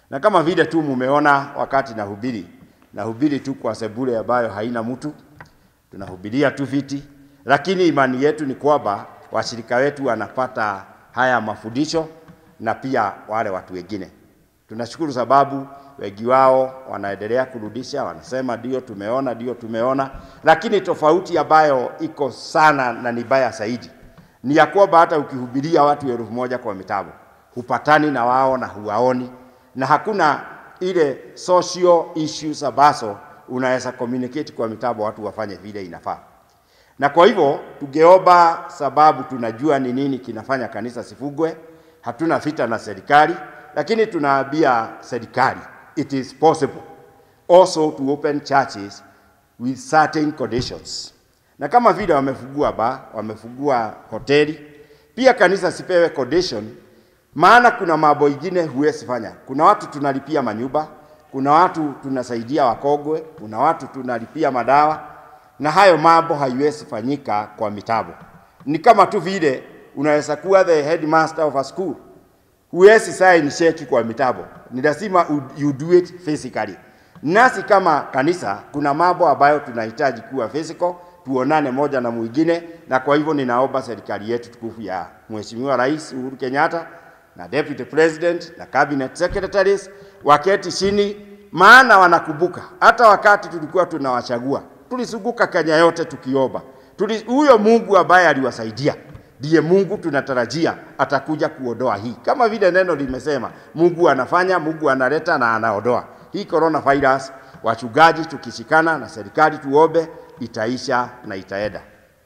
Na kama vile tu mumeona wakati nahubiri, nahubiri tu kwa sebule ambayo haina mtu, tunahubiria tu viti, lakini imani yetu ni kwamba washirika wetu wanapata haya mafundisho na pia wale watu wengine. Tunashukuru sababu wengi wao wanaendelea kurudisha, wanasema ndio tumeona, ndio tumeona, lakini tofauti ambayo iko sana na ni baya zaidi ni ya kwamba hata ukihubiria watu elfu moja kwa mitabu hupatani na wao na huwaoni, na hakuna ile social issues ambazo unaweza communicate kwa mitabu watu wafanye vile inafaa. Na kwa hivyo tungeomba, sababu tunajua ni nini kinafanya kanisa sifugwe, hatuna vita na serikali, lakini tunaambia serikali it is possible also to open churches with certain conditions. Na kama vile wamefungua ba, wamefungua hoteli, pia kanisa sipewe condition, maana kuna mambo ingine huwezi fanya. Kuna watu tunalipia manyumba, kuna watu tunasaidia wakogwe, kuna watu tunalipia madawa, na hayo mambo haiwezi fanyika kwa mitabu. Ni kama tu vile unaweza kuwa the headmaster of a school, huwezi sign cheki kwa mitabu, ni lazima u- you do it physically. Nasi kama kanisa kuna mambo ambayo tunahitaji kuwa physical, tuonane moja na mwingine, na kwa hivyo ninaomba serikali yetu tukufu ya Mheshimiwa Rais Uhuru Kenyatta na Deputy President na Cabinet Secretaries waketi chini, maana wanakumbuka hata wakati tulikuwa tunawachagua tulisunguka Kenya yote tukiomba Tuli, huyo Mungu ambaye aliwasaidia ndiye Mungu tunatarajia atakuja kuondoa hii, kama vile neno limesema, Mungu anafanya, Mungu analeta na anaondoa hii coronavirus. Wachungaji tukishikana na serikali tuombe, itaisha na itaenda.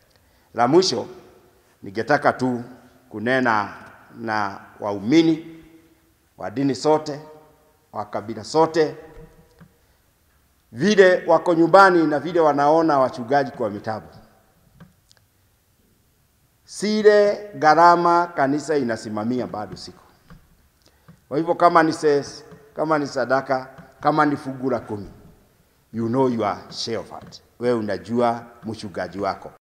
La mwisho, ningetaka tu kunena na waumini wa dini sote wa kabila zote, vile wako nyumbani na vile wanaona wachungaji kwa mitabu sile gharama kanisa inasimamia bado siko. Kwa hivyo kama ni ses, kama ni sadaka, kama ni fungu la kumi, you know your share of it. Wewe unajua mchungaji wako.